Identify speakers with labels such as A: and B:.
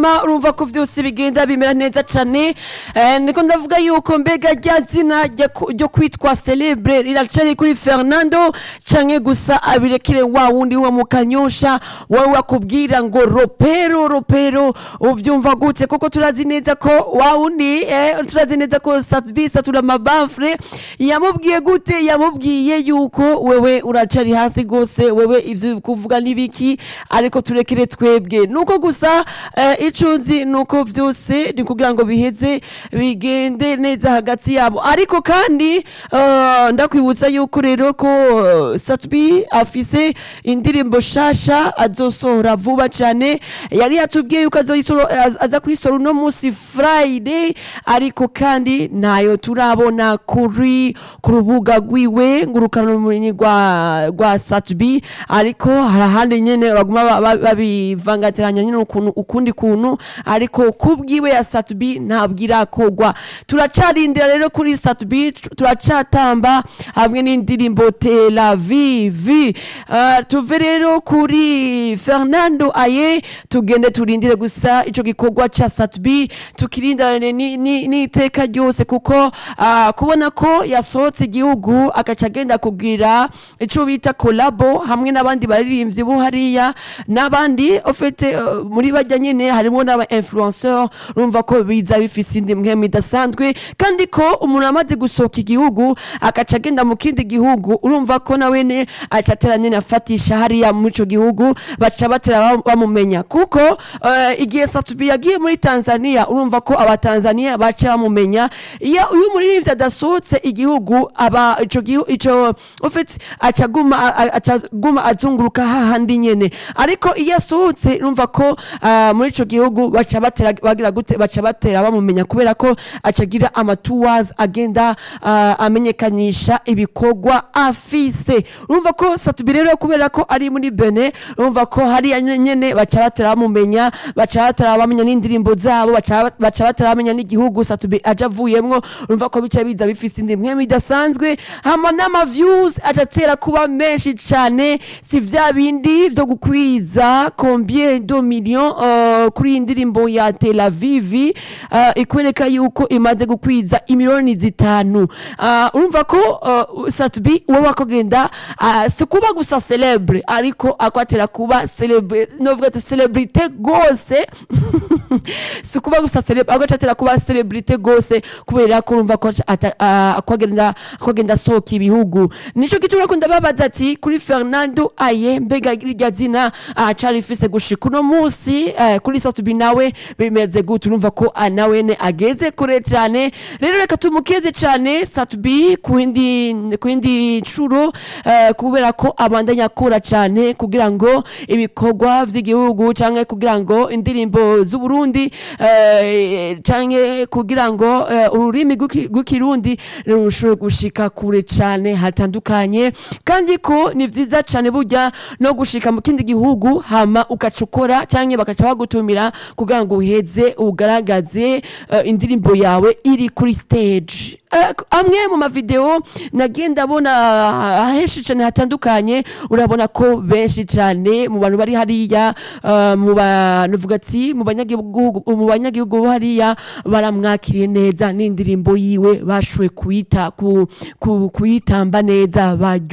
A: hanyuma urumva ko vyose bigenda bimera neza cane Eh, niko ndavuga yuko mbega rya zina rya ku- ryo kwitwa celebre riracari kuri fernando canke gusa abirekere wa wundi wa mukanyosha wawe wakubwira ngo ropero ropero uvyumva gute koko turazi neza ko wa wundi eh, turazi neza ko satbisa tuna mabafre yamubwiye gute yamubwiye yuko wewe uracari hasi gose wewe ivyo kuvuga nibiki ariko turekere twebwe nuko gusa eh, ico nzi nuko vyose ni kugira ngo biheze bigende neza hagati yabo ariko kandi eh, ndakwibutsa yuko rero ko eh, Satbi afise indirimbo shasha azosohora vuba cane yari yatubwiye yuko azoyisoro- az- aza kuyisora uno musi Friday ariko kandi ntayo turabona kuri ku rubuga rwiwe ngurukanabumenyi rwa rwa Satbi ariko hari ahandi nyene baguma ba- ba- babivangatiranya nyene ukuntu ukundi kuntu ariko kubwiwe ya Satbi ntabwo irakogwa turacarindira rero kuri Satbi turacatamba hamwe n'indirimbo Tel Aviv uh, tuve rero kuri Fernando Aye tugende turindire gusa ico gikorwa ca Satbi tukirindane ni- ni- n'iteka ryose kuko uh, kubona ko yasohotse igihugu agaca agenda kugira ico bita kolabo hamwe n'abandi baririmbyi bo hariya n'abandi ofete uh, muri bajya nyene harimo n'aba influenceur urumva ko biza bifise indi mpwemu idasanzwe kandi ko umuntu amaze gusohoka igihugu agaca agenda mu kindi gihugu urumva ko nawene aca atera nyene afatisha hariya muri ico gihugu baca batera bam- bamumenya kuko uh, igihe Satubi yagiye muri Tanzania urumva ko abatanzania baca bamumenya iyo uyu muririmbyi adasohotse igihugu aba ico gihugu ico ofite aca guma a- a- aca guma azunguruka hahandi nyene ariko iyo asohotse urumva ko ah, muri ico gihugu baca batera bagira gute baca batera bamumenya kubera ko aca agira amatuwazi agenda ah, amenyekanisha ibikorwa afise urumva ko Satubi rero kubera ko ari muri Benin urumva ko hariya nyene baca batera bamumenya baca batera bamenya n'indirimbo zabo baca baca batera bamenya n'igihugu Satubi aja avuyemwo urumva ko bica biza bifise indi mpwemu idasanzwe hama n'ama views atatera kuba menshi cane si vya bindi vyo gukwiza combien de millions uh, kuri iyi ndirimbo ya Tel Aviv uh, ikwereka yuko imaze gukwiza imiliyoni zitanu uh, urumva ko uh, Satubi wowe wakogenda uh, si kuba gusa celebre ariko akwatera kuba celebre novuga ati celebrite gose si kuba gusa celebre ahubwo acatera kuba celebrite gose kubera ko urumva ko ata- ah, akwagenda akwagenda asohoka ibihugu nico gituma uriko ndababaza ati kuri Fernando Aye mbega irya zina acari ifise gushika uno musi eh, kuri Satubi nawe bimeze gute urumva ko ah, nawene ageze kure cane rero reka tumukeze cane Satubi ku yindi ku yindi nshuro eh, kubera ko abandanya akora cane kugira ngo ibikorwa vy'igihugu canke kugira ngo indirimbo z'u Burundi eh, canke kugira ngo eh, ururimi rw'iki- rw'ikirundi rushobore gushika kure cane hatandukanye kandi ko ni vyiza cane burya no gushika mu kindi gihugu hama ugaca ukora canke bagaca bagutumira kugira ngo uheze ugaragaze eh, indirimbo yawe iri kuri stage Eh, amwe mu mavideo nagiye ndabona ah, henshi cane hatandukanye urabona ko benshi cane mu bantu bari hariya eh, mu banuvuga ati mu banyagihugu mu banyagihugu bo hariya baramwakiriye neza n'indirimbo yiwe bashoboye kuyita ku- ku- kuyitamba neza baryo